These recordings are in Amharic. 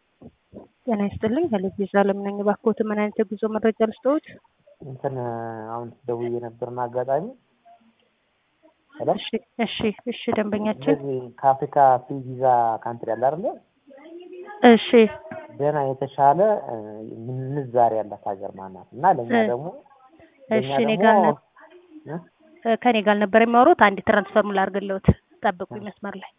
ጤና ይስጥልኝ ከልጅ አለም ነኝ። እባክዎት ምን አይነት የጉዞ መረጃ ልስጥዎት? እንትን አሁን ደውዬ ነበርና አጋጣሚ ሄሎ እሺ እሺ እሺ ደንበኛችን እነዚህ ከአፍሪካ ፍሪ ቪዛ ካንትሪ አለ አይደለ? እሺ ደህና የተሻለ እ ምንዛሬ ያላት ሀገር ማናት? እና ለእኛ እ ደግሞ እሺ ለእኛ እኔ ደግሞ ጋር ነ- እ? እ ከኔ ጋር ነበር የሚያወሩት። አንድ ትራንስፈር ላድርግልዎት፣ ጠብቁኝ መስመር ላይ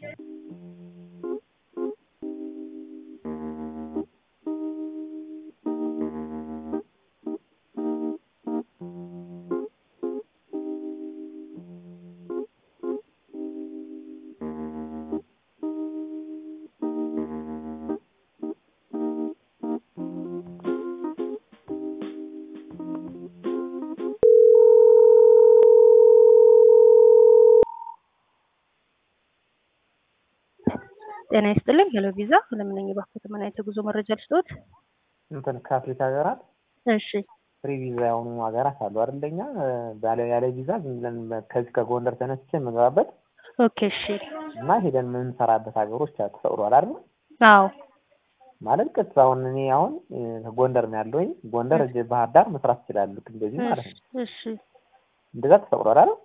ጤና ይስጥልኝ ሄሎ ቪዛ ለምን ነኝ። እባክዎት ምን አይነት የጉዞ መረጃ ልስጥዎት? እንትን ከአፍሪካ ሀገራት እሺ ፍሪ ቪዛ የሆኑ ሀገራት አሉ አይደል? እኛ እ ባለ ያለ ቪዛ ዝም ብለን በ- ከዚህ ከጎንደር ተነስቼ የምገባበት ኦኬ እሺ እና ሄደን የምንሰራበት ሀገሮች አ- ተፈቅዷል አይደል? አዎ ማለት ቀጥታ አሁን እኔ አሁን እ ጎንደር ነው ያለሁኝ። ጎንደር እ እዚህ ባህር ዳር መስራት እችላለሁ። ልክ እንደዚህ ማለት እሺ ነው። እሺ እንደዛ ተፈቅዷል አይደል?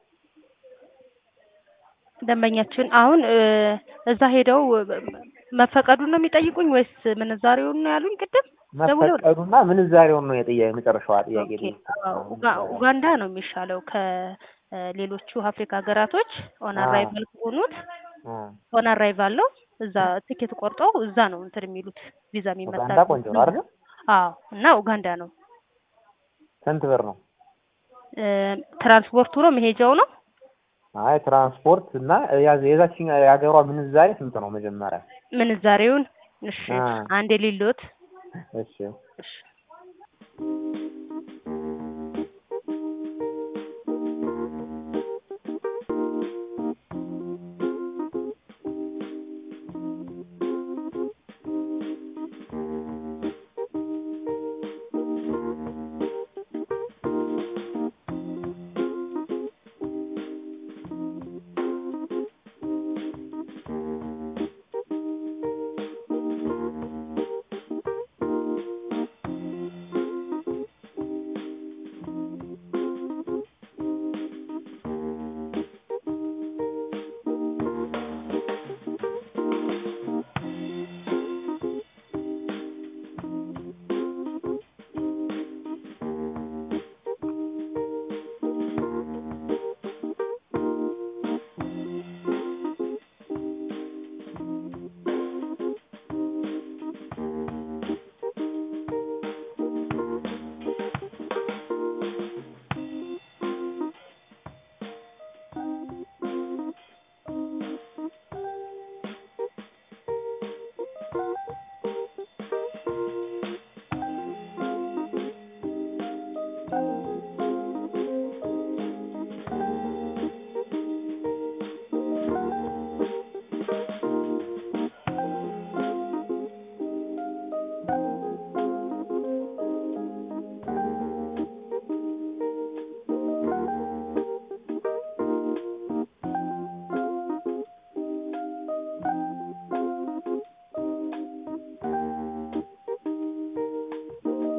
ደንበኛችን አሁን እ እዛ ሄደው እ መፈቀዱን ነው የሚጠይቁኝ ወይስ ምንዛሬውን ነው ያሉኝ ቅድም ደውለው? መፈቀዱና ምንዛሬውን ነው የጥያ የመጨረሻዋ ጥያቄ ኦኬ ጠየቅኩት። አዎ፣ አዎ፣ ኡጋ- ምንዛሬው። ኡጋንዳ ነው የሚሻለው ከሌሎቹ አፍሪካ ሀገራቶች ኦን አዎ አራይቫል ከሆኑት አ ኦን አራይቫል ነው። እዛ ትኬት ቆርጠው እዛ ነው እንትን የሚሉት ቪዛ ኡጋንዳ የሚመታሉት ቆንጆ ነው አይደል? አዎ እና ኡጋንዳ ነው ስንት ብር ነው? እ ትራንስፖርቱ ነው መሄጃው ነው አይ ትራንስፖርት እና ያ- የዛችኛ የሀገሯ ምንዛሬ ስንት ነው መጀመሪያ? ምንዛሬውን እሺ አ አንድ የሌሎት እሺ እሺ